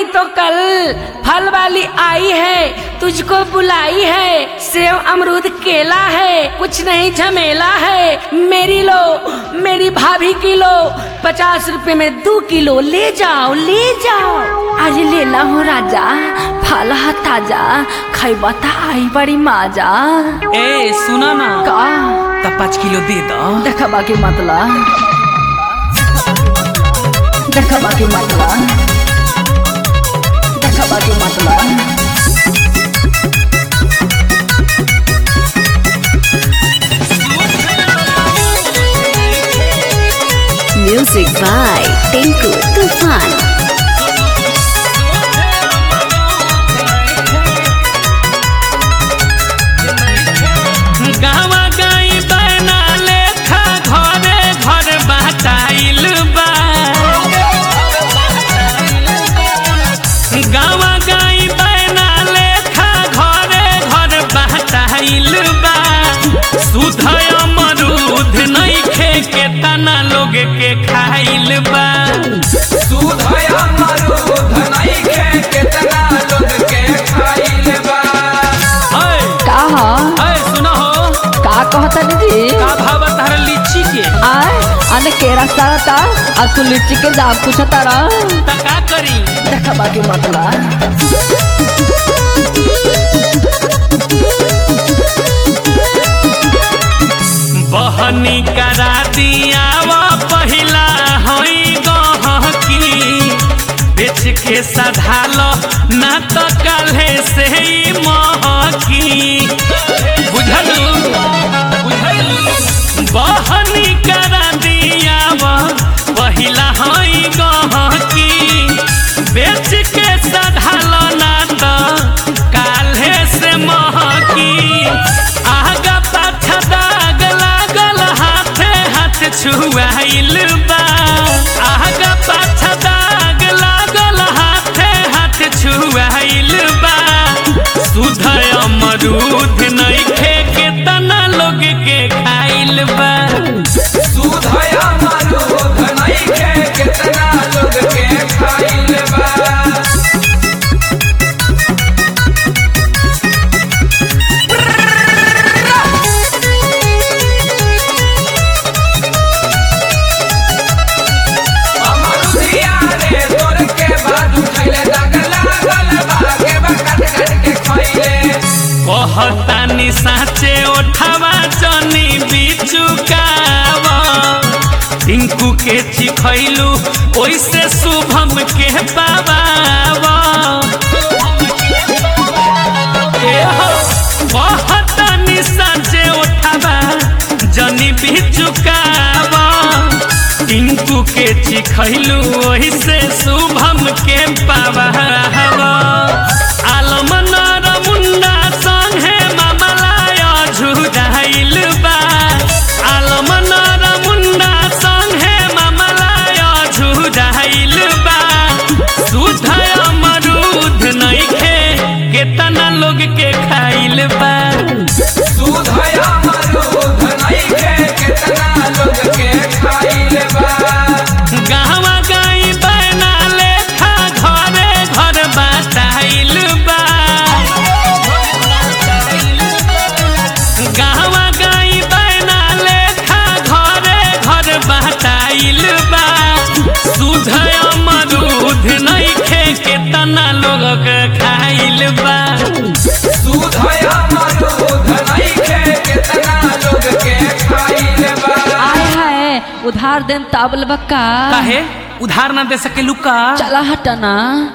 नहीं तो कल फल वाली आई है तुझको बुलाई है सेव अमरूद केला है कुछ नहीं झमेला है मेरी लो मेरी भाभी की लो पचास रुपए में दो किलो ले जाओ ले जाओ आज ले ला हो राजा फल हा ताजा खैबा त आई बड़ी माजा ए सुना ना का त पाँच किलो दे दो देखबा के मतलब देखबा के मतलब देखबा के मतलब Music by Tinku Tufan. गावा गाई बना लेखा घरे घर बाटाइल बा गावा गाई बना लेखा घरे घर बाटाइल बा सुध अमरूद नइखे के तना लोग के खाइल बा ऐ, का ह ऐ, सुनो हो का कहता दीदी का भाव तारा लीची के आय अने केरा सारता अब तू लीची के दाम पूछता रह त का करी देखबा के मतलब बहनी करा दिया वो पहिला होई गहकी बेच के सधालो ना तो काल्हे से ही महकी बुझलू बुझलू बहनी करा दिया वो पहिला होई गहकी बेच के सधालो ना तो काल्हे से महकी आगा पाछा दाग लागल हाथे हाथ छुआइल बा आगा पाछा दाग लागल हाथे हाथ छुआइल बा सुध अमरूद नइखे के तना लोग के खाइल बा कहतानी साचे ओठवा जनी बिचुकाव टिंकू के चिखैलू ओइसे शुभम के पावाव ए हो, कहतानी साचे ओठवा जनी बिचुकाव टिंकू के चिखैलू ओइसे शुभम के पावाव आलम नर मुंडा संगे मामलाय झुराइल बा आलम नर मुंडा संगे मामलाय झुराइल बा सुध अमरूद नइखे केतना लोग के खाइल बा गावा गाई बना लेखा घरे घर बाटाइल बा गावा गाई बना लेखा घरे घर बाटाइल बा सुध अमरूद नइखे के तना लोग के खाइल बा आय हाय उधार देन ताबल बक्का काहे उधार ना दे सके लुका चला हटना